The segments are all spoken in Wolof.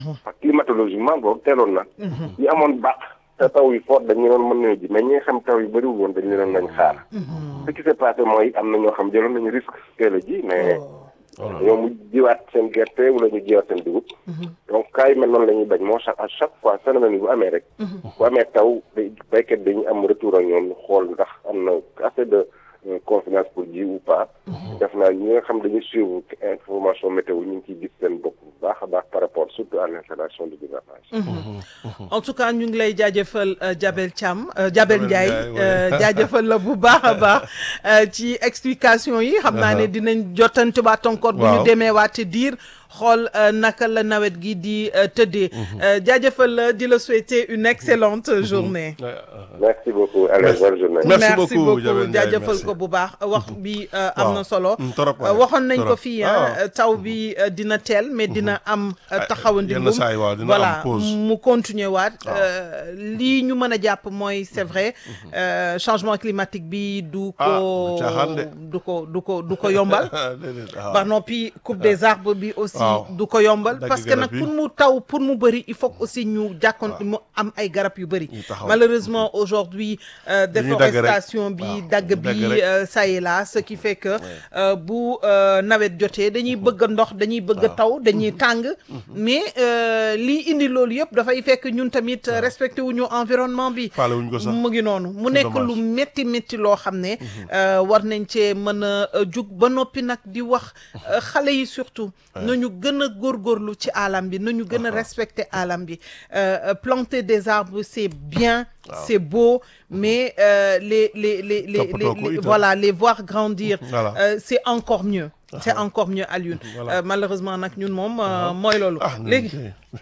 parce que climatologiquement boobu teeloon na. yi amoon baax te taw yi fort dañu doon mën nañu ji mais ñi nga xam taw yi bëriwul woon dañu doon nañ xaar. ce qui s'est passé mooy am na ñoo xam jëloon nañu risque teel a ji mais. ñoo mu jiwaat seen gerte wala ñu jiwaat seen dugub. donc cas yu mel noonu la ñuy bañ moo chaque à chaque fois phénomène bu amee rek. bu amee taw day béykat dañuy am retour ak ñoom xool ndax am na assez de confiance pour ji ou pas. def naa ñi nga xam dañuy suivre information météo ñu ngi ciy gis seen bopp bu baax a baax par rapport surtout à l'installation du gouvernage. en tout cas ñu ngi lay jaajëfal Jabel Thiam Jabel Ndiaye jaajëfal la bu baax a baax ci explication yi xam naa ne dinañ jottante waat encore bu ñu demee waate diir xool naka la nawet gi di tëddee jaajëfal la di la souhaiter une excellente journée merci beaucoup allez bonne journée merci beaucoup jaajëfal ko bu baax wax bi am na solo waxoon nañ ko fii taw bi dina teel mais dina am taxawandingum voilà mu continuer waat lii ñu mën a jàpp mooy c'est vrai changement climatique bi du ko du ko du ko du ko yombal ba noppi coupe des arbres bi aussi du ko yombal parce que nag pour mu taw pour mu bëri il faut aussi ñu jàkkoon mu am ay garab yu bëri malheureusement aujourd'hui déforestation bi dagg bi ça y est là ce qui fait que bu nawet jotee dañuy bëgg ndox dañuy bëgg taw dañuy tàng mais lii indi loolu yëpp dafay fekk ñun tamit respecté wuñu environnement bi mu ngi noonu mu nekk lu métti métti loo xam ne war nañ cee mën a jug ba noppi nag di wax xale yi surtout nañu gën a góorgóorlu ci alam bi nañu gën a respecter alam bi planter des arbres c'est bien c'est beau mais les les les les voilà les voir grandir c'est encore mieux c'est encore mieux Alioune malheureusement nag ñun moom mooy loolu léegi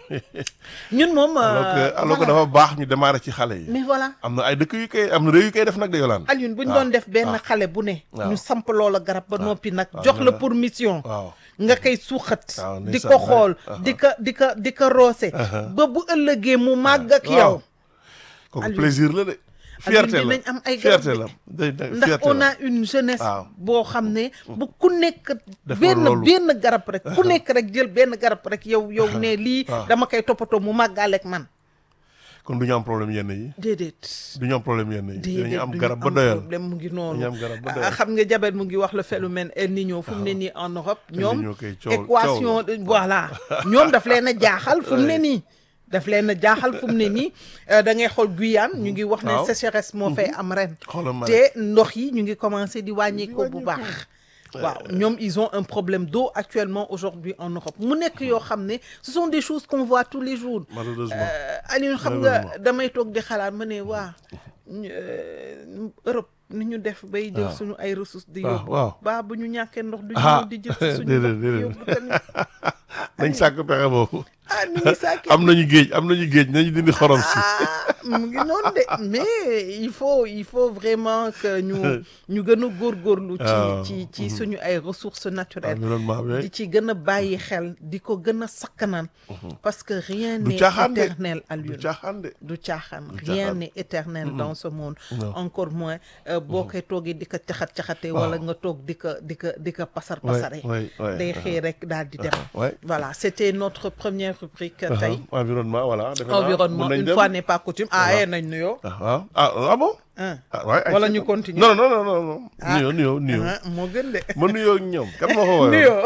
ñun moom alors que dafa baax ñu démarrer ci xale yi mais voilà am na ay dëkk yu koy am na réew yu koy def nag de yolaan Alioune bu ñu doon def benn xale bu ne ñu samp loola garab ba noppi nag jox la pour mission nga koy suuxat di ko xool di ko di ko di ko roose ba bu ëllëgee mu màgg ak yow kooku plaisir la de fierté la dinañ am ay garab fierté la ndax on a une jeunesse boo xam ne bu ku nekk benn benn garab rek ku nekk rek jël benn garab rek yow yow ne lii dama koy toppatoo mu màggaaleeg man kon du ñu am problème yenn yi déedéet du ñu am problème yenn yi déedéet dañu am garab ba doyal problème mu ngi noonu dañu am garab ba doyal xam nga jabet mu ngi wax le phénomène El Niño fu mu ne nii en Europe ñoom Niño koy coow- équation voilà ñoom daf leen a jaaxal fu mu ne nii daf leen a jaaxal fu mu ne nii da ngay xool Guyane ñu ngi wax ne waaw. sécheresse moo fay am ren xoolal ma te ndox yi ñu ngi commencé di wàññeeku bu baax waaw ñoom ils ont un problème d'eau actuellement aujourd'hui en Europe mu nekk yoo xam ne ce sont des choses qu'on voit tous les jours malheureusement Aliou xam nga damay toog di xalaat ma ne waa ñu- euh, Europe ni ñu def bay jël waaw. suñu ay ressources di waaw yóbbu waaw baa bu ñu ñàkkee ndox du Ah, ñu di jël si suñu déedéet, ndox di déedéet. yóbbu tamit nañ sàkk pexe boobu ah ni ngi sàkkee am nañu géej am nañu géej nañu dindi xorom si ah mu ngi noonu de mais il faut il faut vraiment que ñu ñu gën a góorgóorlu ci waaw. ci ci suñu ay ressources naturelles environnement bi di ci gën a bàyyi xel di ko gën a sakkanaan parce que rien du n'est caaxaan de éternel à du lui caaxaan de du caaxaan Du rien caaxaan. n'est éternel dans ce monde Non. encore moins euh, boo koy toogee di ko caxat-caxatee wala nga toog di ko di ko di ko pasar Ouais, pasare ouais, ouais, day uh-huh. xëy rek daal di dem ouais. voilà c'était notre première rubrique Uh-huh. tey environnement voilà defe naa environnement mun nañ une dem. fois n'est pas coutume ah eh nañ nuyoo ah waaw ah ah bon ah ah waay ay wala ci- ñu continuer non non non non non Ah. nuyoo nuyoo nuyoo ah moo gën de ma nuyoo ak ñoom kan moo ko woyoon nuyoo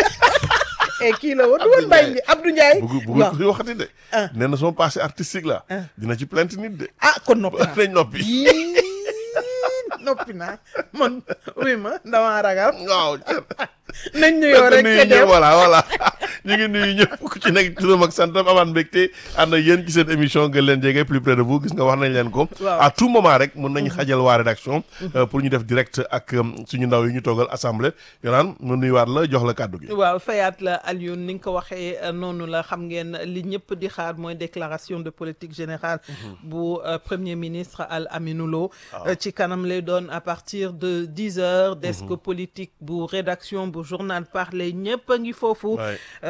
et kii la woon du woon Mbaye Ndiaye Abdou Ndiaye bugg bugg waaw kuy waxati de Ah. nee na son passé artistique là Ah. dina ci plainte nit de ah kon noppi naa nañ noppi Yii, noppi naa man oui ma damaa ragal waaw nañ nuyoo rek nuyu te ñëpp dem voilà voilà ñu ngi nuyu ñëpp ku ci nekk turam ak santam amaan mbégte ànd ak yéen ci seen émission gën leen jege plus près de vous gis nga wax nañ leen ko Waaw. à tout moment rek mun nañu xajal waa rédaction euh, pour ñu def direct ak euh, suñu ndaw yi ñu toogal assemblée yonaan mu nuyuwaat la jox la kàddu gi waaw fayaat la Alioune ni nga ko waxee euh, noonu la xam ngeen li ñëpp di xaar mooy déclaration de politique générale bu euh, premier ministre Al Aminou Lo euh, ci kanam lay doon à partir de dix heures desk politique bu rédaction bu journal parler ñëpp a ngi foofu Ouais. Euh,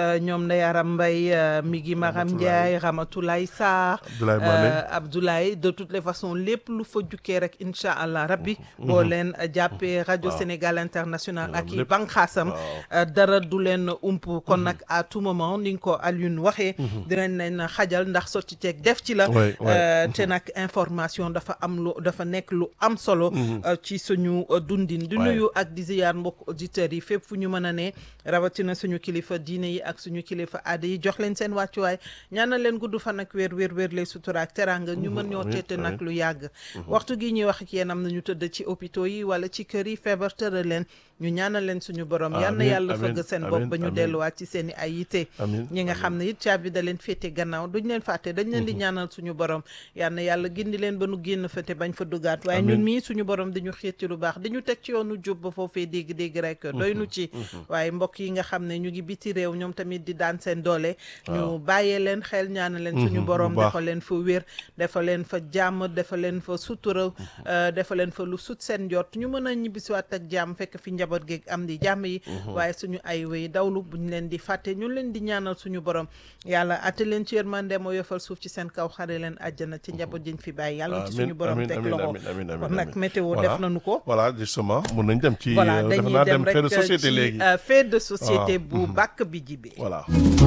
ñoom Ndeye Aram Mbaye Migi Maram Ndiaye Ramatoulaye Sarr Abdoulaye de toutes les façons lépp lu fa jukkee rek incha allah rabbi boo leen jàppee rajo Sénégal international ak i banqaasam dara du leen ump kon nag à tout moment ni nga ko Alioune waxee dinañ leen xajal ndax sotti ceeg def ci la te nag information dafa am lu dafa nekk lu am solo ci suñu dundin di nuyu ak di ziyaar mbokk auditeurs yi fépp fu ñu mën a ne rawatina suñu kilifa diine yi ak suñu kilifa aada yi jox leen seen wàccuwaay ñaanal leen gudd fan ak wér wér wér lay sutura ak teranga ñu mën ñoo teete nag lu yàgg waxtu gi ñuy wax ak yéen am na ñu tëdd ci hôpitaux yi wala ci kër yi feebar tëral leen ñu ñaanal leen suñu borom yal na yàlla fëgg seen bopp ba ñu delluwaat ci seen i ay yite ñi nga xam ne it caabi da leen féete gannaaw duñ leen fàtte dañ leen di ñaanal suñu borom yal na yàlla gindi leen ba nu génn fa te bañ fa duggaat waaye ñun mii suñu borom di ñu xiit ci lu baax di ñu teg ci yoonu jub ba foofee dégg-dégg rek doy nu ci waaye mbokk yi nga xam ne ñu ngi biti réew ñoom tamit di daan seen doole ñu bàyyee leen xel ñaanal leen suñu borom dafa leen fa wér dafa leen fa jàmm dafa leen fa sutura dafa leen fa lu sut seen jot ñu mën a ñibbisiwaat ak jàmm fekk fi njaboot geeg am di jàmm yi waaye suñu ay wéy dawlu buñ leen di fàtte ñu leen di ñaanal suñu borom yàlla atte leen ci yërmande moo yofal suuf ci seen kaw xare leen àjjana ci njaboot jiñ fi bàyyi yàlla ci suñu borom teg loxo kon nag météo def nañu ko voilà justement mun nañ dem ci voilà defe dañuy naa dem dem fait de rek société ci léegi fait de société bu bàkk bi jibee voilà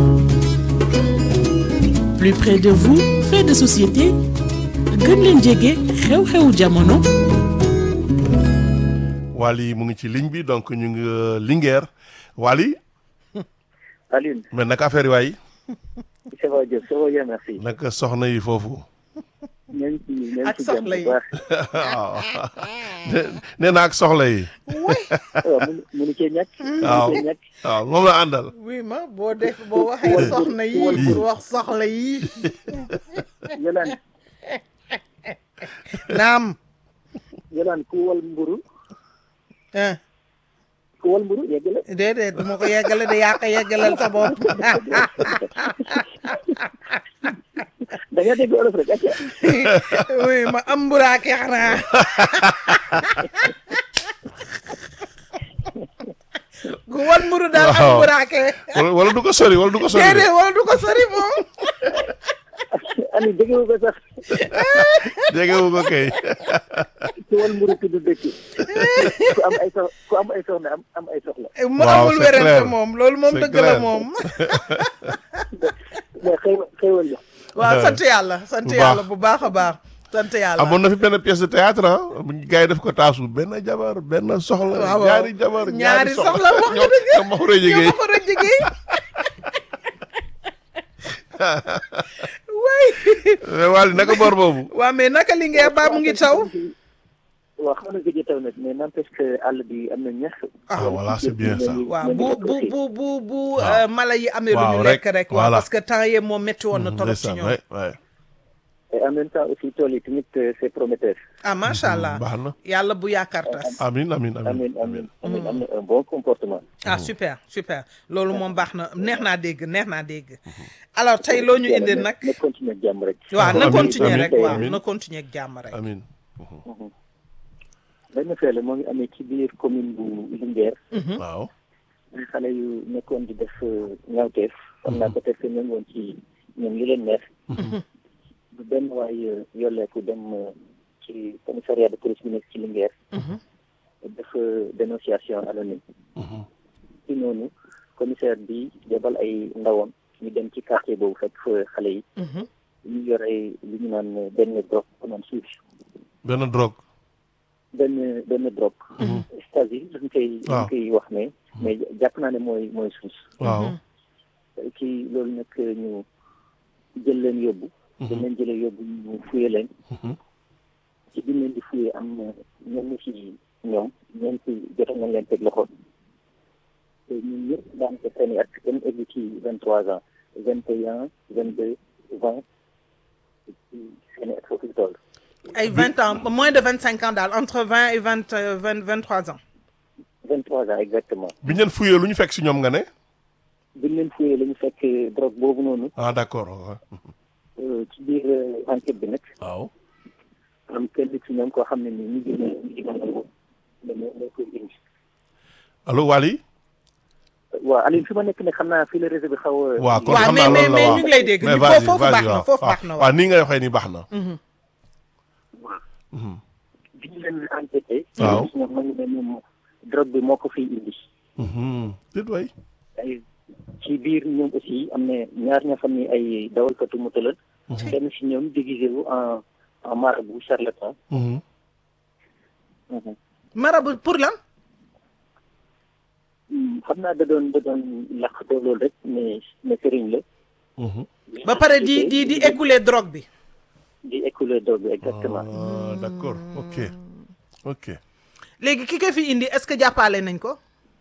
plus près de vous fait de société gën leen jege xew-xewu jamono Wally mu ngi ci ligne bi donc ñu ngi Linguère Wally Aline, mais naka affaire yi waay ça va Diop, ça va bien, merci. naka soxna yi foofu ñoo ngi ci ñoo ngi Ak ci jàmm soxla yi. bu baax. waaw nee na ak soxla yi waaw mënu mënu cee ñàkk. waaw mënu cee ñàkk. waaw moom la àndal oui ma boo def boo waxee soxna yi pour wax soxla yi Yolaan naam Yolaan ku wal mburu ah ku wal mburu yegg la. déedéet du ma ko yeggale de yaa ko yeggalal sa bopp da nga dégg olof rek acca. oui ma am mburaake xanaa ku wal mburu daal am Waaw. mburaake wala wala du ko sori wala du ko sori de. déedéet wala du ko sori moom Aline dégg nga ko sax dégg nga ko kay ku wal mburu tudd dëkk. ku am ay sox ku am ay soxna am am ay soxla. mu Waaw, amul c'est wérante clair. moom loolu moom C'est dëgg la clair. moom mais xëy xëywal la. waaw sant yàlla sant Bu yàlla baax. bu baax a baax sant yàlla amoon na fi benn pièce de théâtre ah bu ñu gars yi def ko taasu benn jabar benn soxla waaw. ñaari jabar ñaari soxla wax nga ñoom dëgg. ñoom ma xuree ñoo jigéen ma ko doon jigéen way mais Wally naka boor boobu waa mais naka li ngeen ba mu ngi taw waaw xam nga gëj a taw nag mais n'empêche que àll bi am na ñax. Ah, voilà, c'est bien ça. waaw bu bu bu bu bu Waaw. euh, mala yi amee lu Waaw, ñu rek, lekk rek waaw voilà. parce que temps yee moom métti woon na torop ci ndeysaan ñoom ouais, ouais. et en même temps aussi tool yi tamit euh, c'est prometteur. ah macha allah baax na yàlla bu yaakaar tas amin amin amin amiin amiin amiin am na un bon comportement. ah super super loolu moom baax na neex naa dégg neex naa dégg alors tey loo ñu indi nag na continuer ak jàmm rek. waaw na Amiin, continuer amiin, rek waaw amiin. na continuer ak jàmm rek amin benn fee la moo ngi amee ci biir commune bu Linguère. waaw ay xale yu nekkoon di def ñaawteef. xam naa peut-être que ñoo ngi woon ci ñoom li leen neex. bu benn waay yolleeku dem euh, ci commissariat de police bi nekk ci Linguère. def euh, dénonciation anonyme. ci noonu commissaire bi yebal ay ndawam ñu dem ci quartier boobu fekk fa xale yi. ñu yor ay li ñu naan benn drogue ko naan suuf. benn drogue benn benn drogue. stasi dañ koy dañ waaw. koy wax ne. mais jàpp naa ne mooy mooy suus. waaw kii loolu nag ñu jël leen yóbbu. dañ leen jëlee yóbbu ñu fuye leen. ci biñ leen di fuye am na ñenn ci ñoom ñeenti jotoon nañ leen teg loxo. te ñun ñëpp daanaka seen i at dañ egg ci vingt trois ans vingt et un vingt deux vingt seen i at foofu ñu toll. ay vingt ans moins de vingt cinq ans daal entre vingt et vingt vingt vingt trois ans vingt trois ans exactement. bi ñu leen fuyee lu ñu fekk si ñoom nga ne biñ leen fuyee la ñu fekk drogue boobu noonu ah d'accord waaw euh, ci biir euh, enquête bi nag waaw am kenn ci ñoom koo xam ne ni ñu ngi ne ñu ngi ne ne moo koy indi. allo Wally waaw Aliou fi ma nekk ne xam naa fii la réseau bi xaw a. waaw kon waaw xam mais naa mais loolu la mais waaw ñu ngi lay dégg mais ñu vas-y, foofu vas-y, baax na waaw. foofu waaw baax na waaw waaw nii ngay waxee nii baax na. bi ñu leen enquêté. Waaw. ñoom nangu ne ñoom drogue bi moo ko fiy indi. Mhm. déet waay. ay ci biir ñoom aussi am na ñaar ñoo xam ne ay dawalkatu moto la. kenn si ñoom déguisé wu en en marabout charlatan. Mhm. marabu pour lan xam naa da doon da doon làqatoo loolu rek mais mais sëriñ la. Mhm. ba pare di di di écouler drogue bi di écouler drogue bi exactement. Ah, d'accord ok ok. léegi ki ko fi indi est-ce que jàppale nañ ko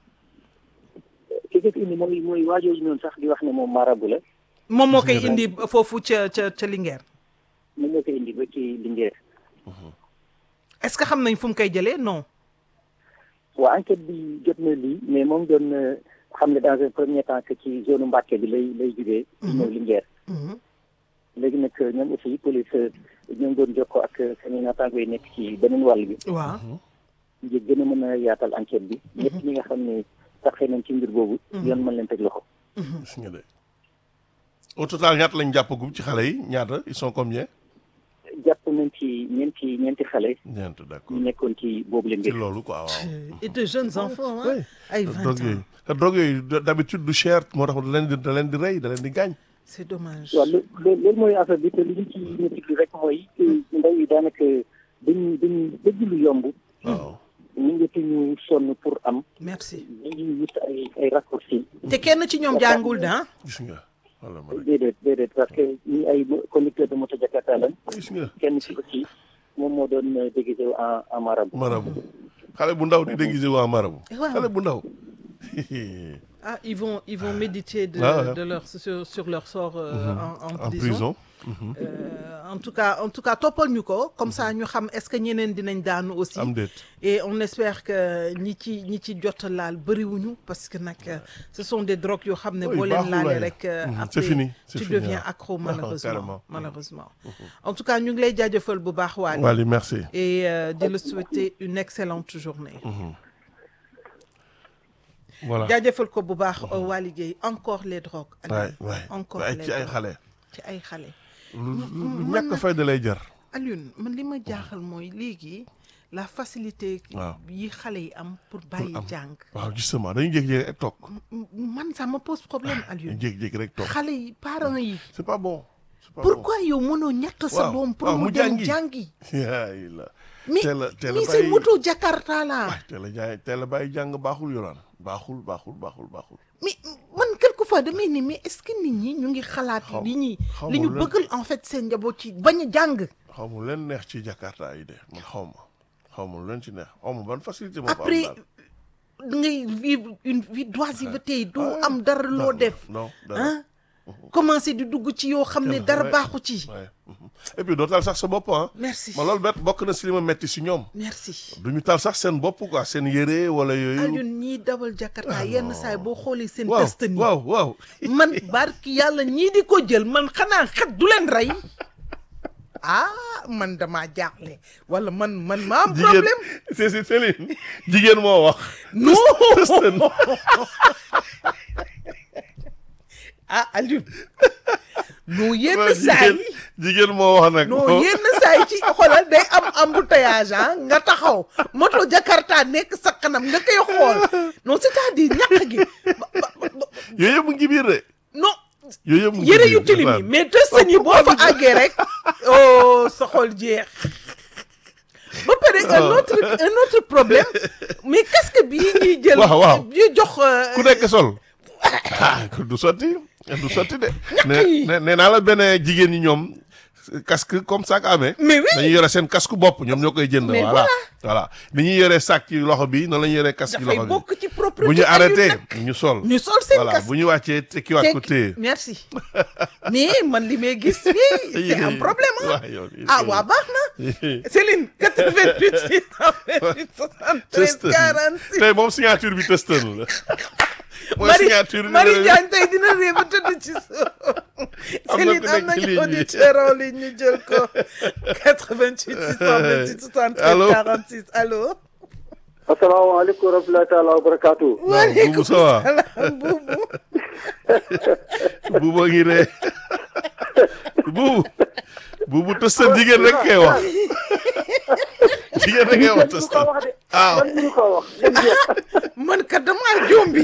ki ko fi indi mooy mooy waajooju noonu sax di wax ne moom marabout la. moom moo koy indi foofu ca ca ca Linguère moom moo koy indi ba ci Linguère. est-ce que xam nañ fu mu koy jëlee non waa enquête bi jot na lii mais moom doon na xam ne dans un premier temps que ci zone Mbàkke bi lay lay jugee. ñëw Linguère. léegi nag ñoom aussi police ñoom doon jokkoo ak seen naataango yi nekk ci beneen wàll bi. waaw ngir gën a mën a yaatal enquête bi. ñëpp ñi nga xam ne taxee nañ ci mbir boobu. yoon mën leen teg loxo. gis nga de au total ñaata lañ jàppagum ci xale yi ñaata ils sont combien. jàpp nañ ci ñeenti ñeenti xale ñeent d'accord ñu nekkoon ci boobu leen ci mbir. loolu quoi waaw. et de jeunes enfants Ouais. hein ay vingt drogue yooyu ans te drogue yooyu d- d'habitude du cher moo tax da leen di da leen di rey da leen di gaañ. c'est dommage waaw loo loo- loolu mooy affaire bi te li ñu ci métti rek mooy que ndaw yi daanaka dañuy dañuy bëgg lu yomb. waaw. ñu ngi ñu sonn pour am. merci dañuy wut ay ay raccourcis. te kenn ci ñoom jàngul da gis nga wala ma rek déedéet déedéet parce que ñi ay conducteur de moto Jakarta lañ. gis nga kenn ci aussi moom moo doon euh, déguisé wu en en marabout. marabu xale bu ndaw di déguisé waa marabu. Waaw. xale bu ndaw. ah ils vont ils vont méditer de Ah ouais. de leur sur sur leur sort euh, en, en en prison, prison. Euh, en tout cas en tout cas toppal ñu ko comme ça ñu xam est-ce que ñeneen dinañ daanu aussi am déet. et on espère que ñi ci ñi ci jot a laal bëriwuñu parce que nag euh, ce sont des drogues yoo xam ne Oui, boo leen baaxul laalee waaye. rek euh, Mhm, après c'est fini, c'est tu fini, deviens waaw. accro carrément. malheureusement malheureusement en tout cas ñu ngi lay jaajëfal bu baax Waly Wally merci. et euh, di la souhaiter une excellente journée voilà. jaajëfal ko bu baax Waly Gueye encore les drogues waay Alioune. waay encore waay les ci ay drogues. xale. ci ay xale lu lu lu ñàkk fayda lay jar. Alioune man li ma jaaxal mooy léegi la facilité Waaw. yi xale yi am pour bàyyi am. jàng waaw justement dañuy jékki-jékki rek toog. M- man ça me pose problème dañuy Alioune jékki-jékki rek toog. xale yi parents yi c'est pas bon. c'est pas bon. pourquoi yow mënoo ñett sa Waaw, doom pour waaw, mu mu dem jàngi. jàngi yaay la. mais teel a teel a mais c'est bàyyi- moto Jakarta la waay teel a jaay teel a bàyyi jàng baaxul yoraan baaxul baaxul baaxul baaxul. mais man quelquefois damay ni mais est-ce que nit ñi ñu ngi xalaat Xaw- li ñuy xaw li ma ñu lan. bëggal en fait seen njaboot ci bañ a jàng xaw ma leen neex ci Jakarta yi de man xaw ma xaw ma lu leen ci neex xaw ma ban facilité moo fa am après daal. ngay vivre une vie d'oisiveté doo Ah, am dara loo dara, def non dara. ah commencé di dugg ci yoo xam ne Kenn- dara ouais. baaxu ci Ouais. mhm. et puis doo taal sax sa bopp ah. merci ma loolu bet bokk na si li ma metti si ñoom. merci du ñu taal sax seen bopp quoi seen yére wala yooyu. Alioune ñiy dawal Jakarta yenn saay boo xoolee seen waaw test nii waaw waaw. man barki yàlla ñii di ko jël man xanaa xet du leen rey ah man damaa jaaxle wala man man maa am jigéen problème c'est c'est Céline jigéen moo wax. non Tëstan. ah Alioune non yenn waaw, saay jigéen jigéen moo wax nag. non yenn saay ci xoolal day am embouteillage ah nga taxaw moto Jakarta nekk sa kanam nga koy xool non c'est-à-dire ñàkk gi ba- ba- ba- yooyu yëpp mu ngi biir de. non yooyu yëpp mu ngi yëre biir, yu tilim yi ndeysaan. mais tëstan yi boo fa àggee rek oh sa xol jeex ba pare un autre un autre problème mais casque bii ñuy jël Waaw, waaw. ñu jox euh, ku nekk sol. ah du sotti du sotti de. ne yi. ne nee naa la benn jigéen ñi ñoom casque comme sac amee. mais oui dañuy yore seen casque bopp ñoom ñoo koy jënd. Mais voilà voilà ni ñuy yore sac ci loxo bi noonu la ñuy yore casque ci dafay loxo bi. bokk ci propriété bu ñu Alioune arrêté nag. ñu sol. ñu sol seen voilà casque bu ñu wàccee tekkiwaat ko téye. merci mais man li may gis fii c'est un problème ah waaw yow ah waa baax na Céline 88 628 73 Tëstën 46 tey moom signature bi tëstën la. mooy Marie signature Marie numéro- Diagne tey dina réew ba tëdd ci suuf Am na Céline ku am nekk ci nañu ligne bi. auditeur en ligne ñu jël ko 88 628 73 Allô? 46 allo asalaamaaleykum wa rahmatullahi taala wa barakaatu. waaw buubu ça va buubu buubu ngi ree buubu buubu tëstal jigéen rek kay wax jigéen rek kay wax ko tëstal wax de. ah man mënu ko wax. dem jeex. man kat damaa jombi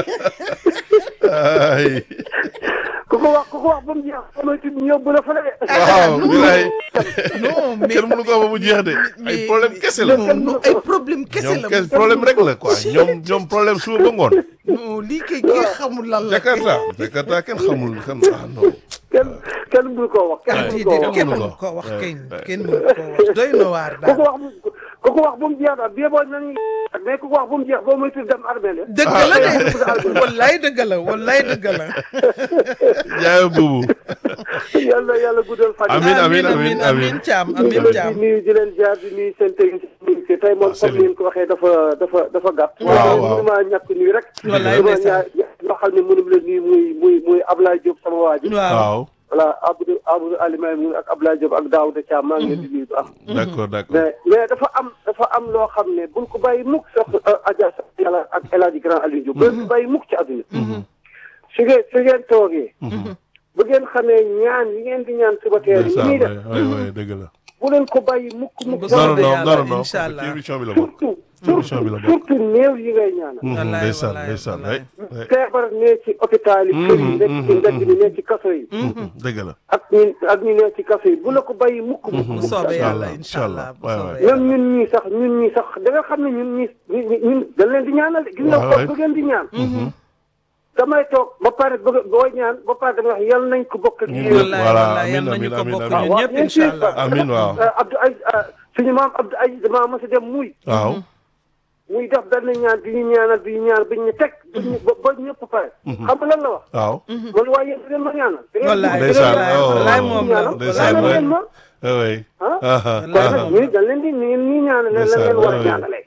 ay ku ko wax ku ko wax ba mu jeex ba may tudd yóbbu la fële de. waaw bilaay non mais kenn mënu ko ba mu jeex de ay problème kese la non non ay problème kese ñoom la kese problème rek la quoi ñoom ñoom problème suba ba ngoon non lii kay kii xamul lan la Jakarta Jakarta kenn xamul xam ah non kenn kenn mënu koo wax. kenn mënu koo déedéet wax. kenn mënu mënu ko. ko wax Ouais, kenn ouais. kenn mënu ko wax doy na waar ku ko daal wax mu ku ko wax ba mu jeex daal bii boo nañu mais ku ko wax ba mu jeex boo may tudd dem armée la. dëgg la de wallaay dëgg la wallaay dëgg la jaay buubu yàlla yàlla guddal fan. Amiin, amiin, amin amin caam ñu ngi amin leen caam di nuyu di leen jaar di nuyu seen technicien yi tey moom comme Céline. ni ngeen ko waxee dafa dafa dafa gàtt. Waaw, waaw. mënu maa ñàkk nuyu rek. Wallaay dama ndeysaan. ñaa ñoo xam ne mënu la nuyu muy muy muy Ablaye Diop sama waa ji. waaw waaw voilà Abdou Abdou Alimay mu ak Ablaye Diop ak Daouda Thiam maa ngi leen di nuyu bu am. d'accord d'accord mais mais dafa am dafa am loo xam ne buñ ko bàyyi mukk sax Adja sax yàlla ak El Hadj Grand Aliou Diop. buñ ko bàyyi mukk ci àdduna. su ngeen su ngeen toogee. bu ngeen xamee ñaan yi ngeen di ñaan suba teel yi ndeysaan ñuy def waay waay dëgg la bu leen ko bàyyi mukk mukk. Bu non non soobee non yàlla, non non incha allah. ci émission bi la bokk surtout émission bi la bokk surtout néew yi ngay ñaanal. Mhm, Wallaay, ndeysaan wallaay, ndeysaan wallaay. waay feebar ne ci hôpital yi. kër yi nekk ci mbedd mi ne ci kaso yi. dëgg la ak ñi ak ñi ne ci kaso yi bu la ko bàyyi mukk mukk bu mukk. soobee Incha yàlla allah, incha incha allah allah. bu waay, soobee waay. yàlla même ñun ñii sax ñun ñii sax da nga xam ne ñun ñii ñun ñun dañ leen di ñaanal de. gis nga Waaw, ko bu ngeen di ñaan. damay toog ba pare bëgg booy ñaan ba pare damay wax yal nañ ko bokk ak Ñun yéen. ñëpp. wallaay Voilà, wallaay yal amiin, nañu ko amiin, bokk amiin. ñun ñëpp incha allah amiin waaw Euh, Abdou Aziz euh, suñu maam Abdou Aziz damaa mos a dem muy. waaw muy def benn ñaan bi ñu ñaanal bi ñu ñaanal bi ñu teg. ba ñu ba ba ñëpp pare. xam nga lan la wax. waaw man waaye yéen da ngeen ma ñaanal. da ngeen wallaay Ndeysaan, wallaay oh. wallaay moom la Ndeysaan, wallaay waay. ngeen ma. oui ah aha kon nag aha ñii dañ leen di ni ngeen ñii ñaanale la Ndeysaan, leen war a waay. ñaanalee.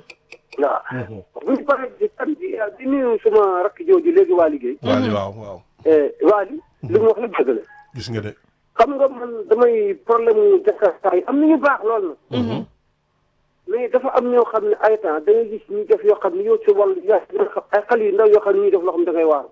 waaw. bu ñu paree di tam di di nuyu suma rakk jooju léegi waa liggéey. Waali waaw waaw Waali. li mu wax la dëgg la. gis nga de xam nga man damay problème mu Jakarta yi am na ñu baax lool na. mais dafa am ñoo xam ne ay temps da ngay gis ñu def yoo xam ne yow ci wàllu yaa ngi xam ay xale yu ndaw yoo xam ne ñuy def loo xam ne da ngay waaru.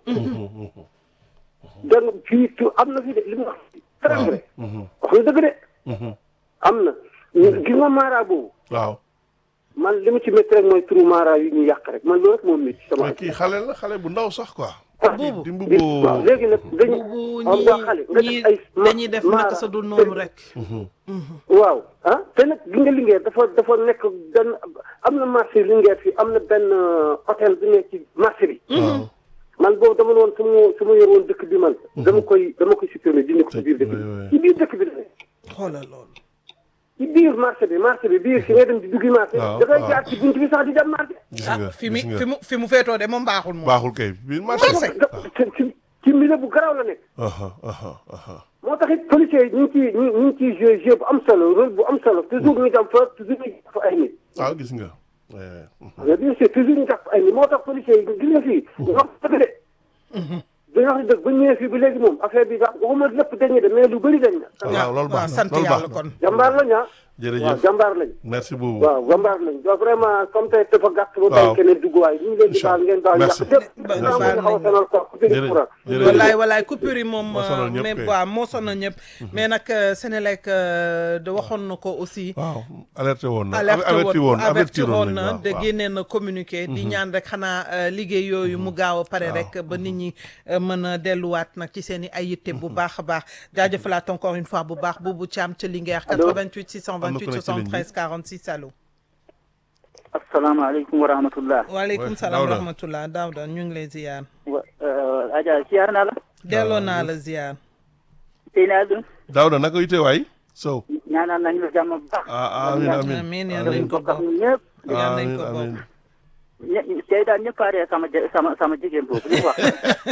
donc fii tu am na fi de li mu wax. très vrai. wax na dëgg de. am na. gis nga maara boobu. waaw man li mu ci métti rek mooy turu maara yu ñu yàq rek man loolu rek moom métti sama. mais kii xale la xale bu ndaw sax quoi Buubu. di waaw mbubboo léegi nag dañu. bu xam nga xale nga ñi def ay ma- dañuy def naka maara. sa du noonu rek waaw ah te nag gi nga Linguère dafa dafa nekk benn am na marché Linguère fii am na benn euh, hôtel bi nekk ci marché bi. waaw man boobu dama ne woon su ma su ma yor woon dëkk bi man. dama koy dama koy supprimer dindi ko ci biir dëkk oui, oui. bi. ci biir dëkk bi la nekk. xoolal loolu ci biir marché bi marché bi biir si ngay dem di duggi marché. waaw, da ngay waaw. jaar ci bunt bi sax di dem marché. gis ah nga fi mu gis nga fi mu fi mu feetoo de moom baaxul moom baaxul kay biir marché da ci ci ci milieu bu garaaw la nekk. aha aha aha moo tax it policiers yi ñu ngi ciy ñu ñu ngi ciy joué jeu bu am solo rôle bu am solo toujours ñu dem fa toujours ñu def ay nit. waaw gis nga eh, mais bien sûr toujours ñu def ay nit moo tax policiers yi gis nga fii. ñu wax dëgg de. dañoo wax dëgg ba ñu ñëwee fii ba léegi moom affaire bi daal waxuma lépp dañuy de mais lu bëri dañ na. waaw loolu baax na sant loolu baax yàlla na kon jàmbaar lañ ah. waaw jërëjëf jàmbaar lañ. merci beaucoup waaw jàmbaar lañ donc vraiment comme tey dafa gàtt ba Waaw. bañ keneen dugg waaye ñu ngi leen di baal ngeen baal Merci. yàq lépp. Ba- naa baal mën a xaw a nañ sonal quoi ku Jërëjëf. courant. Jërëjëf. wallaay wallaay coupure yi moom Moo sonal ñëpp mais kay. waaw moo sonal ñëpp mais nag euh, Sénélec euh, de waxoon na ko aussi waaw alerté woon na alerte averti woon woon averti avertir woon nañ na waaw, de waaw. génnee na communiqué di ñaan rek xanaa euh, liggéey yooyu mu gaaw a pare rek ba nit ñi euh, mën a delluwaat nag ci seen i ay yitte bu baax a baax jaajëfalaat encore une fois bu baax Boubou Thiam ca Linguère 88 628 73 46 allo asalaamaaleykum wa rahmatullah waaleykum Ouais, salaam wa Daouda. rahmatullah Daouda ñu ngi lay ziyaar wa Adja siyaar naa la delloo naa la ziyaar tey naa la Daouda naka yite waay Sow ñaanal nañu la jàmm bu baax ah amin amin amiin yal nañ ko bokk ak bokk ñun ñëpp yal nañ amin ko bokk amin ñe- tey daal ñëpp a ree sama je- sama sama jigéen boobu li mu wax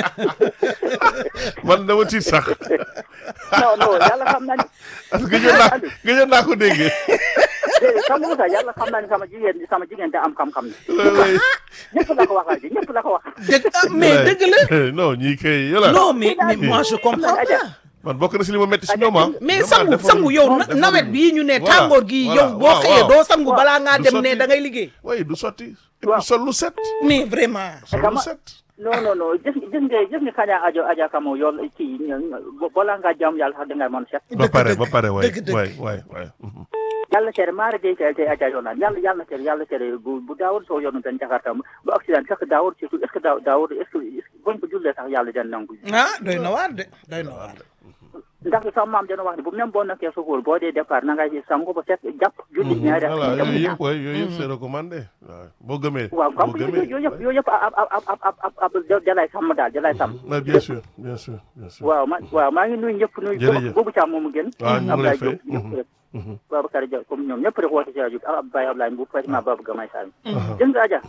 man dama tiit sax non non yàlla xam naa ni parce que gëjoon naa gëjoon naa ko dégg déedéet xam nga sax yàlla xam naa ni sama jigéen sama jigéen da am xam-xam ni oui ñëpp la ko wax ji ñëpp la ko wax dëgg ah mais dëgg la non ñii kay yola non mais mais moi je comprends Adja pas man bokk na si li ma métti si ñoom ah. mais sangu sangu yow nawet bii ñu ne tàngoor gi yow boo xëyee doo sangu balaa ngaa dem ne da ngay liggéey. oui du sotti. waaw sol lu set. mais vraiment. sol lu set. non non non gis gis nga gis nga kaña ajo aja kamo yoon kii balaa ngaa jaamu yàlla sax dangay mën set. ba pare ba pare waay waay waay waay. yàlla tere maara gay tey tey aja yoon naan yàlla yàlla tere yàlla tere bu bu daawul soo yoonu dañ jakarta bu accident sax daawul surtout est ce que daaw daawul est ce que buñ ko jullee sax yàlla den nangu. ah doy na waar de doy na waar de. ndax sama maam dana wax ne bu même boo nekkee sukuul boo dee départ na ngay sangu ba set jàpp julli ñaari voilà yooyu yëpp waay yooyu yëpp c'est recommandé waaw boo gëmee waaw boo comme gëmee yooyu yëpp yooyu yëpp ab ab ab ab ab dalay sàmm daal dalay sàmm mais bien sûr bien sûr bien sûr waaw ma waaw maa ngi nuyu ñëpp nuyu Jërëjëf. boobu caam moomu gën waaw ñu ngi lay fay ñëpp rek Babacar Dia comme ñoom ñëpp rek woote si rajo ab Baye Ablaye Mbow Fatima Baba Gamay Sall gis nga Adja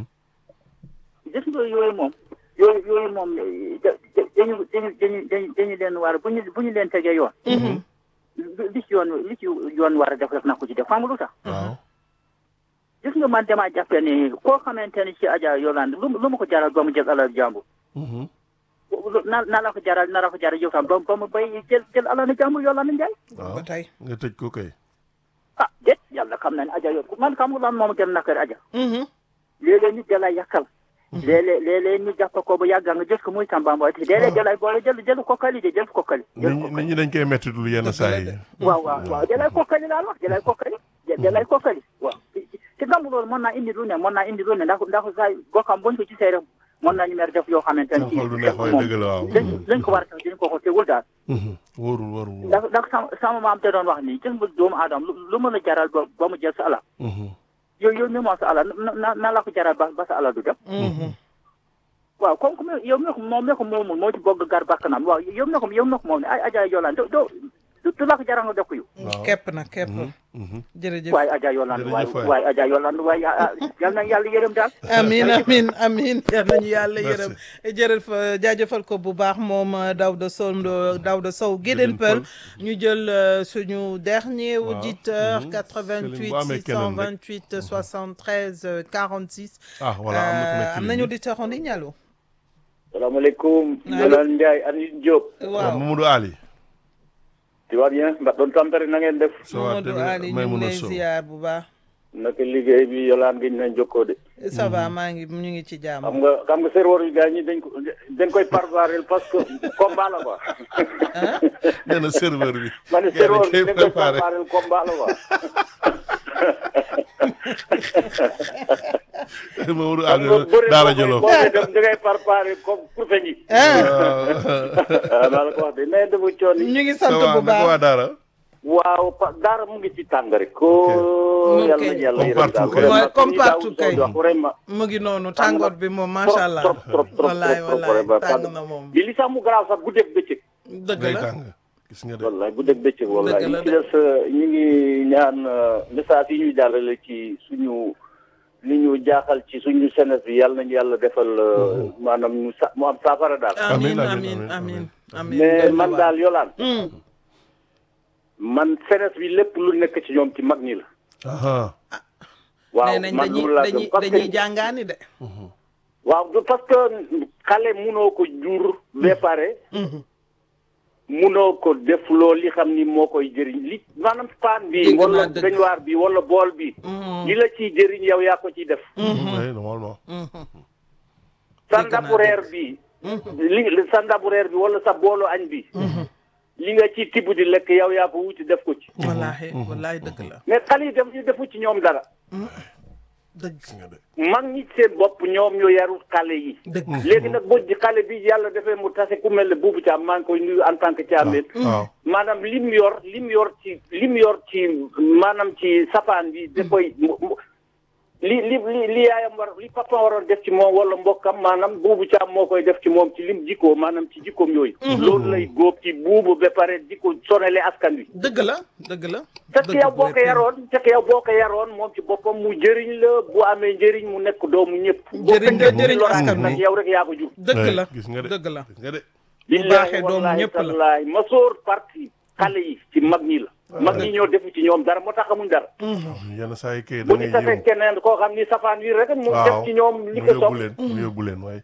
gis nga yooyu moom yooyu yooyu moom da- da- dañu dañu dañu dañu dañu leen war bu ñu bu ñu leen tegee yoon li ci yoon li ci yoon war a def rek na ko ci def xam nga lu tax waaw gis nga man damaa jàppee ni koo xamante ni ci Adja Yolande lu lu ma ko jaral ba mu jël alal jàmbur na na la ko jaral na la ko jaral yow tam ba ba mu bay jël jël alal jàmbur Yolande Ndiaye waaw ba tey. nga tëj ko kay ah déet yàlla xam na ne Adja yow man xam nga lan moom gën nakar Adja léeg-léeg nit da lay yàqal léeg-léeg léeg-léeg ñu jàpp ko ba yàgg nga jël ko muy tàmbamboy te léeg-léeg da lay boole jël jël kokkali de jël kokkali nit ñi nit ñi dañ koy métti lu yenn saa yi waaw waaw waaw da lay kokkali laal wax da lay kokkali da lay kokkali waaw te gàmmu loolu mën naa indi lu ne mën naa indi lu ne ndax ndax saa goxam buñ ko gisee rek mën nañu mer def yoo xamante ne xool du neex waaye dëgg la waaw lañ lañ ko war a tax dinañ ko ko tegul daal wóorul wóorul ndax ndax sama sama maam te doon wax nii gis nga doomu aadama lu lu mën a jaral ba ba mu jël sa alal yow yow mi moo sa alal na na na la ko jaral ba ba sa alal du dem waaw comme comme yow mi ko moom mi ko moomul moo ci bogg gar bakkanam waaw yow mi ko yow mi ko moom ne ay Adja Yolande doo doo du la ko jaral nga def ko yow kepp na kepp. jërëjëf. waaye Adja Yolande waaye Jërëjëf waay. waaye Adja Yolande waaye ah, ah, yal na yàlla yërëm daal amin amin amin yal nañu yàlla yërëm jërëjëf jaajëfal ko bu baax moom Daouda Sow Daouda Sow Guédén Peul ñu jël euh, suñu dernier Waaw. auditeur Mhm. 88 Céline, bu amee keneen rek. 628 73 euh, 46 ah voilà am na ku nekk ci am ligne nañu bi. auditeur en ligne allo salaamaaleykum Allo. Yolande Ndiaye Anine Diop waaw Mamadou Ali tu vas bien mba doon tampere na ngeen def ça va Mamadou tamit Ali ñu ngi Maimouna lay Sow ziar bu baax naka liggéey bi Yolande gi ñu nañ jokkoo de ça va maa ngi ñu ngi ci jàmm xam nga xam nga serveur yu gars ñi dañ ko dañ koy préparer parce que combat la quoi nee na serveur bi ma ne gars yi serveur dañ bi koy dañ koy préparé préparer combat la quoi Mamadou xam Ali nga bëri daara boo koy jëloo boo koy dem da ngay préparer comme pour feñ yi waaw naa la ko wax de nee dafa coon ñu ngi ça sant va bu naka waa baax daara waaw pa daara mu ngi ci tàng rek ko Ok. yàlla na yàlla Comme yërëm daal partout kay. Ouais, vraiment comme ni partout Daouda Sow kay. di wax vraiment mu ngi noonu tàngoor bi moom macha allah trop trop trop wallaay trop trop wallaay vraiment tàng na moom bi li sax mu garaaw sax guddeeg bëccëg dëgg day la tàng gis nga de wallaay guddeeg bëccëg wallaay Dëgg la li ci des ñu ngi ñaan euh, message yi ñuy jàllale ci suñu li ñu jaaxal ci suñu senes bi yàlla nañu yàlla defal euh, maanaam ñu sa mu am saafara daal amin Amin, amin amin, amin amin mais doy na man waar. daal yolaan Hmm. man senes bi lépp lu nekk ci ñoom ci mag ñi la aha waaw nee nañ man dañuy loolu laa dañuy gëm parce dañuy que jàngaani de waaw du- parce que xale munoo ko jur ba pare munoo ko def loo li xam ni moo koy jëriñ li maanaam paan bi Dégg naa wala dëgg. baignoire bi wala bool bi li la ciy jëriñ yow yaa ko ciy def oui normalement sa Dégg naa ndabu reer bi li sa ndabu reer bi wala sa boolu añ bi li nga ciy tibb di lekk yow yaa ko wuti def ko ci wallaahi wallaahi dëgg la mais xale yi def ñu defu ci ñoom dara dëgg gis nga de mag ñi seen bopp ñoom ñoo yarul xale yi dëgg léegi nag boo ji xale bi yàlla defee mu tase ku mel ne buubu caam maa ngi koy nuyu en tant que caameen waaw maanaam lim yor lim yor ci lim yor ci maanaam ci sapaan bi da koy mu- mu- li li li li yaayam war li papa waroon def ci moom wala mbokkam maanaam buubu caam moo koy def ci moom ci lim jikkoo maanaam ci jikkoom yooyu loolu lay góob ci buubu ba pare di ko sonale askan wi dëgg la dëgg la fekk dëgg yow bu boo ko wér. yaroon fekk yow boo ko yaroon moom ci boppam mu jëriñ la bu amee njëriñ mu nekk doomu ñëpp Jëriñ la, jëriñ askan wi. nag yow rek yaa ko jur dëgg la gis nga de dëgg la gis nga de bu baaxee doomu ñëpp la wallahi ma sóor parti xale yi ci mag ñi la mag ñi ñoo defu ci ñoom dara moo tax xamuñ dara yenn saa yi kay da bu ngay ñu tasee yëngu keneen koo xam ni safaan wi rek mu waaw def ci ñoom li mu ko yóbbu sopp leen mu yóbbu leen waaye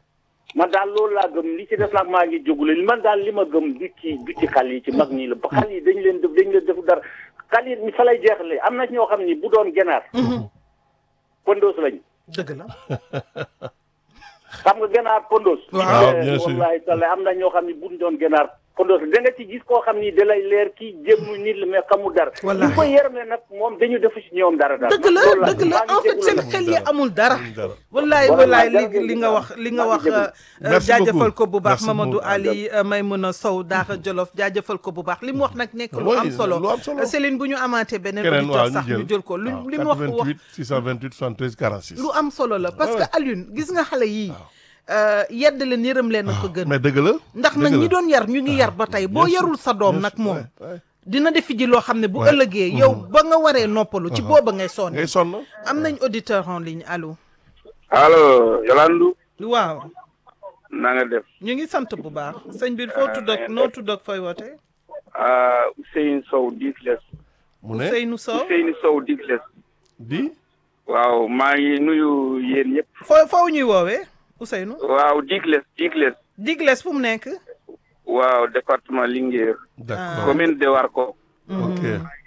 man daal loolu laa gëm li ci def nag maa ngi jógule man daal li ma gëm du ci du ci xal yi ci mag ñi la ba xal yi dañ leen def dañ leen def dara xal yi mi fa lay jeexale am na ñoo xam ni bu doon ganaar pondos lañu dëgg la xam nga ganaar pondos Waaw, bien sûr. wallahi taala am na ñoo xam ni buñ doon ganaar pondos la da nga ci gis koo xam ni da lay leer kii jëmmu nit la mais xamul dara Wallahi. ñu ko yërëmee nag moom dañu def ci ñoom dara daal dëgg la loolu dëgg la maa ngi en fait jégalu seen nag. xel yi amul dara Amul dara. wallaay Voilà, wallaay li jërëjëf li nga wax li nga wax jërëjëf. euh, Merci jaajëfal beaucoup. ko bu baax Merci Mamadou beaucoup. Ali euh, Maymuna Sow Daara Jolof jaajëfal ko bu baax li mu wax nag nekk lu Oui, am solo lu am solo. Céline bu ñu amaatee beneen keneen waaw auditeur sax ñu jël ko lu waaw, li mu wax wax 88 628 73 46. lu am solo la parce Ouais, que Alioune gis nga xale yii euh, yedd leen yërëm leen a ko gën mais dëgg la. ndax nag dëgg ñi la. doon yar ñu ngi yar ba tey boo bien sûr, yarul sa doom bien nag sûr, moom ouais, ouais. dina defi ji loo xam ne bu Ouais. ëllëgee yow ba nga waree noppalu ci booba ngay sonn ngay sonn. am nañ auditeur en ligne allo allo Yolandu waaw na nga def ñu ngi sant bu baax sëñ bi foo tudd ak noo tudd ak fooy woote ah Ousseynou Sow Digles mu ne Seynou Sow Ousseynou Sow Digles di. waaw maa ngi nuyu yéen ñëpp foo foo ñuy woowee Ousseynou waaw Digles Digles Digles fu mu nekk waaw département Linguère d'accord commune de Warko ok.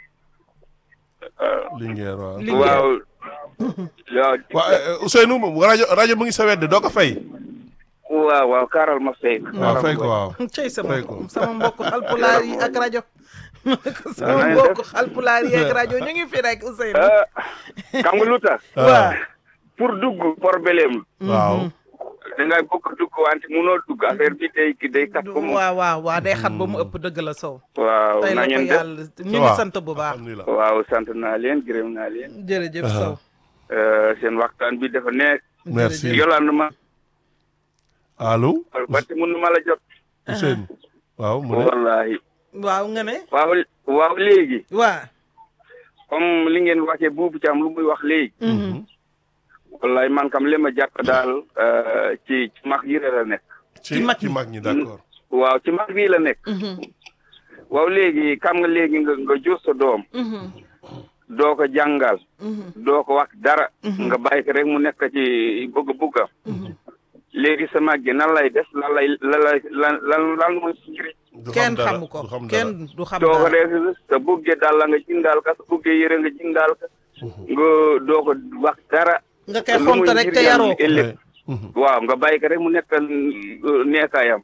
Linguère waaw. Linguère. waaw waaw waa eh, Ousseynou moom rajo rajo mu ngi sa wedd doo ko fay. waaw waaw kaaral ma fay waaw fay ko waaw. cey sama Fay ko. sama mbokk xalpulaar yi ak rajo sama na ngeen mbokk def? xalpulaar yi ak rajo ñu ngi fi rek Ousseynou ah xam nga lu tax waaw pour dugg problème waaw. da ngay bëgg dugg wante munoo dugg affaire bi day ki day kat ko mu waaw waaw waaw day xat ba mu ëpp dëgg la Sow waaw tey na la ko ngeen def yàlla ñu ngi sant bu baax alhamdulilah. waaw sant naa leen gërëm naa leen jërëjëf Sow Euh, seen waxtaan bi dafa neex merci Yolande ma allo. wante mun ma la jot Ousseynou. waaw mu ne. wallahi waaw nga ne waaw waaw léegi waa comme li ngeen waxee buubu ci am lu muy wax léegi wallahi man kam li ma jàpp daal euh, ci ci mag yi la nekk ci mag ci mag ñi d'accord. waaw ci mag bii la nekk waaw léegi xam nga léegi nga nga jur sa doom doo ko jàngal doo ko wax dara nga bàyyi ko rek mu nekk ci bëgg-bëggam léegi sa mag gi nan lay def lan lay lan lay lan lan lan mooy si njëriñ du xam kenn dara, xamu ko du xam dara. kenn du xam doo ko dara def sa buggee daal la nga jëndaal ka sa buggee yëre nga jëndaal ka nga doo ko wax dara nga koy lu xont muy rek te njëriñam yaroo ko ëllëg Mhm. waaw nga bàyyi ko rek mu nekk neekaayam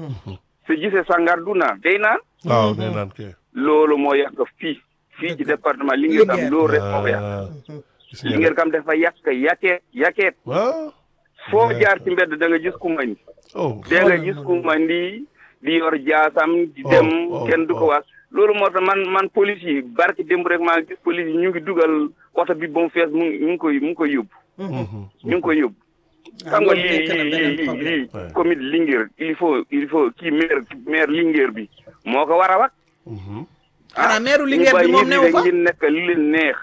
su gisee sangar du naan day naan waaw nee naan kay. loolu moo yàq fii fii ci département Linguère tam Linguère. loolu rek moo ko yàq Ah, gis nga Linguère kam dafa yàq yakeet yakeet waaw. foo jaar ci mbedd da nga gis ku mandi oh. da nga gis ku mandi di yor jaasam di Oh, dem oh, kenn du ko oh. wax loolu moo tax man man police yi barki démb rek maa ngi gis police yi ñu ngi dugal oto bi ba mu fees mu ngi mu ngi koy mu ngi koy yóbbu Mhm. ñu ngi koy yóbbu xam nga lii lii lii lii lii Ouais. commune Linguère il faut il faut kii maire maire Linguère bi moo ko war a wax Mhm. xanaa meeru ñu Linguère bi bàyyi moom nit newu ñi fa rek ngeen nekk lu leen neex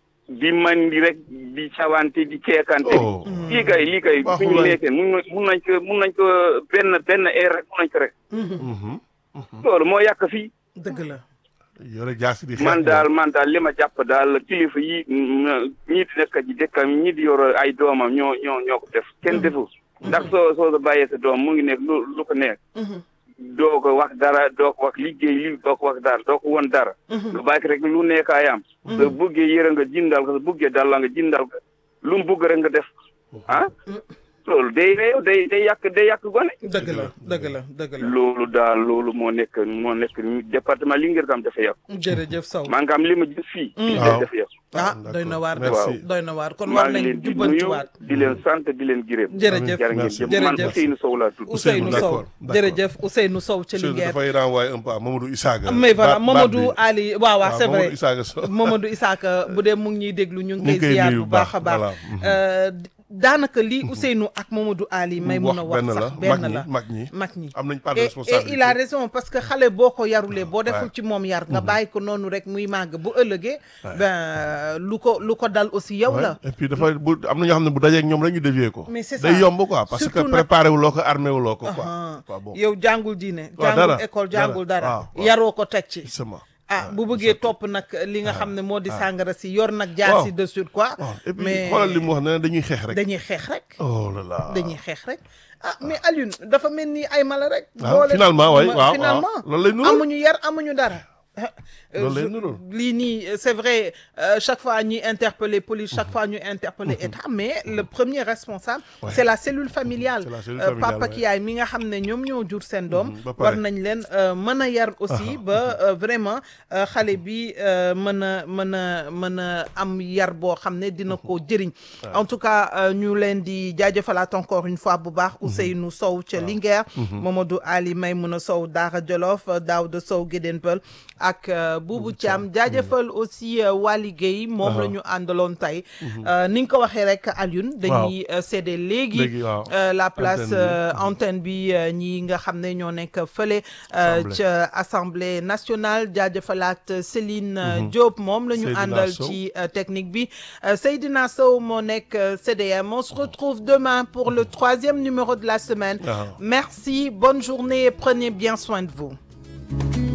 di mandi rek di cawante di ceekante Oh. lii kay lii kay Baaxul bu ñu waay. nekkee mun na mun nañ ko mun nañ ko benn benn heure rek mun nañ ko rek Mhm. loolu moo yàq fii dëgg la yore jaasi di xeex man moom. daal man daal li ma jàpp daal kilifa yi mm, ñii di nekk ci dëkkam ñii di yor ay doomam ñoo ñoo ñoo ko def kenn defu ndax soo soo bàyyee sa doom mu ngi nekk lu lu ko nekk doo ko wax dara doo ko wax liggéey li doo ko wax dara doo ko won dara nga bàyyi ko rek lu nekkaayam sa buggee yëre nga jindal ko sa buggee dalla nga jindal ko lu mu bugg rek nga def ah loolu day réew day day yàq day yàq gone dëgg la dëgg la dëgg la loolu daal loolu moo nekk moo nekk département Linguère tam dafa yàq jërëjëf Sow maa ngi am li ma gis fii Waaw. dafa yàq ah D'accord. doy na waar de Merci. doy na waar kon maa war ngi nañ leen di nuyu jubbantiwaat di leen sant di leen gërëm. jërëjëf jërë ngeen Merci. jëf man Jërëjëf. Ousseynou Sow laa tudd. Ousseynou Sow d'accord, d'accord. jërëjëf Ousseynou Sow ca Ousseynou Linguère dafay renvoyer un peu à Mamadou Isaaga. mais voilà Baat- baat Mamadou bi. Ali waaw waaw c'est vrai Mamadou Isaaga Sow. Mamadou Isaka bu dee mu ngi ñuy déglu ñu ngi Mu ngi koy koy ziar nuyu bu bu baax baax, a baax voilà. Euh, daanaka lii Ousseynou ak Mamadou Ali may mun a wax benn la sax benn mag ñi la mag ñi mag ñi am nañ part de et et responsabilité. il a raison parce que xale boo ko yarulee boo deful Ouais. ci moom yar nga bàyyi ko noonu rek muy màgg bu ëllëgee ben lu ko lu ko dal aussi yow Ouais. la et puis dafa bu am na ñoo xam ne bu dajee ak ñoom rek ñu dévier ko. Mais c'est day ça. yomb quoi parce Surtout que nag- préparé wu loo ko armé wu loo ko Ah. quoi. quoi bon yow jàngul diine Waaw, jàngul dara, école dara. jàngul dara Waaw, waaw. yaroo ko teg ci justement. ah bu bëggee topp nag li nga xam ne moo di sàngara si yor nag jaar si dessus quoi et puis xoolal li mu wax ne dañuy xeex rek dañuy xeex rek oh là là dañuy xeex rek ah mais Alioune dafa mel ni ay mala rek finalement waay waaw finalement loolu lay nuru amuñu yar amuñu dara loolu lay nuru lii nii c'est vrai chaque fois ñuy interpeller police chaque fois ñuy interpeller état mais le premier responsable c'est la cellule familiale papa ki yaay mi nga xam ne ñoom ñoo jur seen doom war nañ leen mën a yar aussi ba vraiment xale bi mën a mën a mën a am yar boo xam ne dina ko jëriñ en tout cas ñu leen di jaajëfalaat encore une fois bu baax Ousseynou Sow ca Linguère Mamadou Ali Maymouna Sow Daara Jolof Daouda Sow Guédén Peul ak Boubou Thiam jaajëfal aussi Wali Gueye moom la ñu àndaloon tey ni nga ko waxee rek Alioune dañuy cédé léegi la place antenne bi ñi nga xam ne ñoo nekk fële ca assemblée nationale jaajëfalaat Céline Diop moom la ñu àndal ci technique bi Seydina Sow moo nekk CDM on se retrouve demain pour le troisième numéro de la semaine merci bonne journée et prenez bien soin de vous